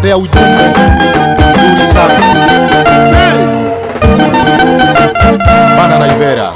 kutuletea ujumbe mzuri sana hey! Bana Naivera.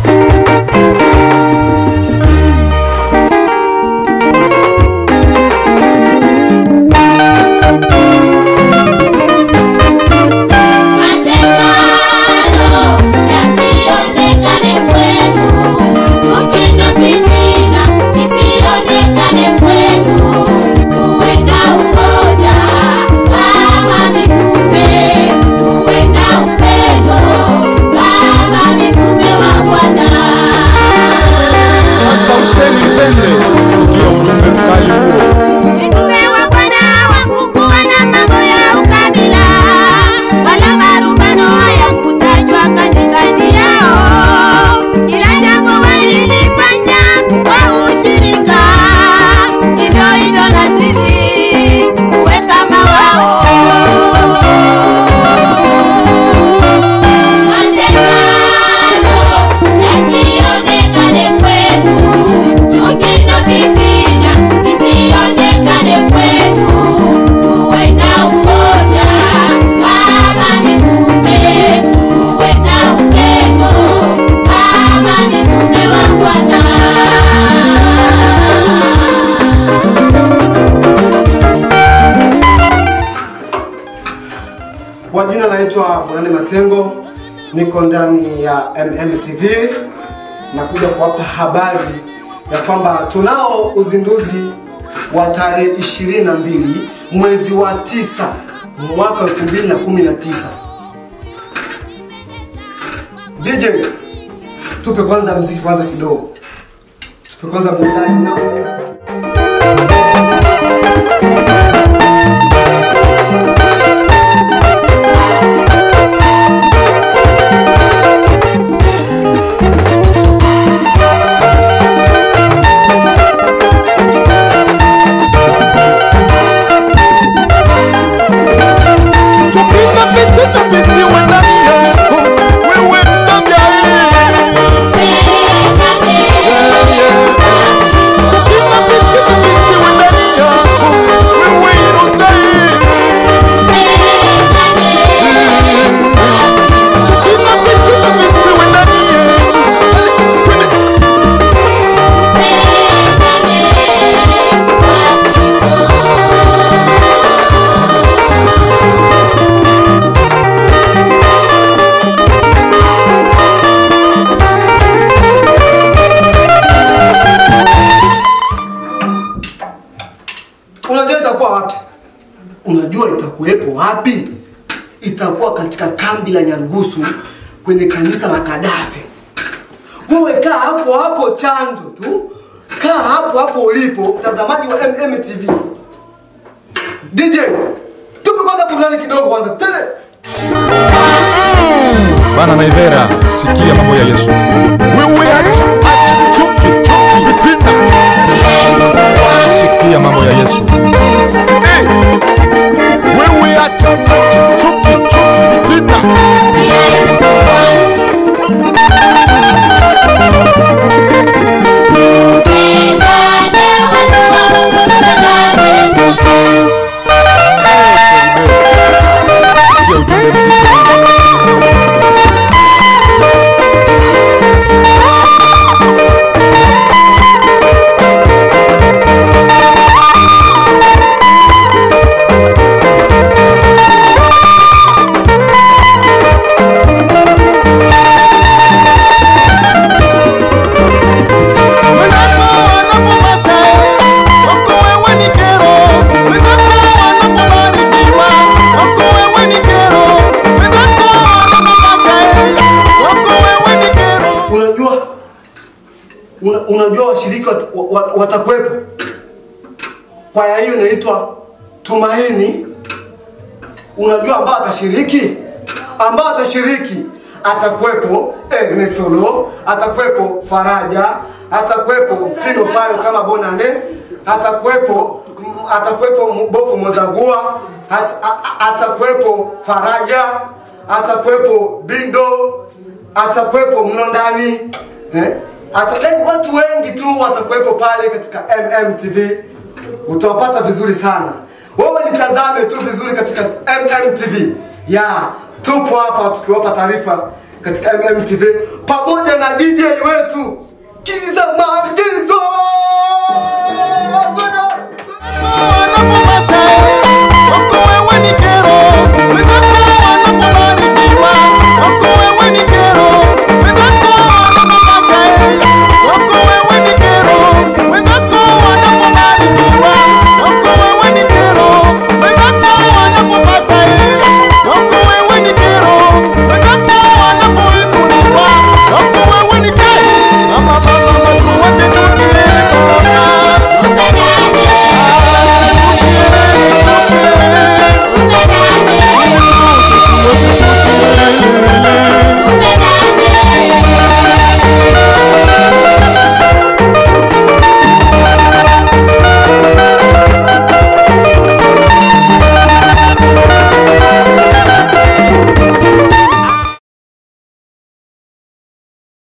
Matengano yasionekane kwetu, chuki na fitina isionekane kwetu, tuwe na umoja kama mitume, tuwe na upendo kama mitume wa Bwana. Pasta Hussein Mpende, sikia ujumbe mkali huo. Mitume wa Bwana hawakukuwa na mambo ya ukabila, wala marumbano hayakutajwa katikati yao, ila jambo walilifanya kwa ushirika. Hivyo hivyo na sisi tuwe kama wao. Matengano yasionekane kwetu, chuki na fitina isionekane kwetu, tuwe na umoja kama mitume, tuwe na upendo kama mitume wa Bwana. Kwa jina naitwa Bonane Masengo, niko ndani ya MMTV na kuja kuwapa habari ya kwamba tunao uzinduzi wa tarehe 22 mwezi wa tisa mwaka 2019. DJ, tupe kwanza mziki kwanza kidogo, tupe kwanza burudani na Tupinga fitina visiwe ndani yako, wewe msanga Tupinga fitina visiwe ndani yako, wewe Yerusalemu. Tupinga fitina visiwe ndani yako. Twende. Unajua itakuwa wapi? Unajua itakuwepo wapi? Itakuwa katika kambi la Nyarugusu kwenye kanisa la Kadafi. Wewe kaa hapo hapo chanjo tu, kaa hapo hapo ulipo, mtazamaji wa MMTV. DJ, tupe kwanza burudani kidogo kwanza. Tele. Bana Naivera, sikia mambo ya Yesu. Wewe acha, acha chuki, chuki, fitina. Sikia mambo ya Yesu. Hey! Wewe acha, acha chuki, chuki, fitina. Sikia ujumbe mzito. Wenzako wanapopata wako wewe ni kero, wenzako wanapobarikiwa wako wewe ni kero, wenzako wanapopata wako wewe ni kero. Unajua una, unajua washiriki wat, wat, watakuwepo. Kwaya hiyo inaitwa Tumaini. Unajua ambao atashiriki, ambao atashiriki atakuwepo Ernest Solo, atakuwepo Faraja, atakuwepo Fino Fayo kama Bonane, atakuwepo mm, atakuwepo Bofu Mozagua, at, a- a- atakuwepo Faraja, atakuwepo Bindo, atakuwepo Mlondani eh? Ata, yani watu wengi tu watakuwepo pale katika MMTV, utawapata vizuri sana. wewe nitazame tu vizuri katika mmtv ya tupo hapa tukiwapa taarifa katika mmtv pamoja na dj wetu kiza maagizo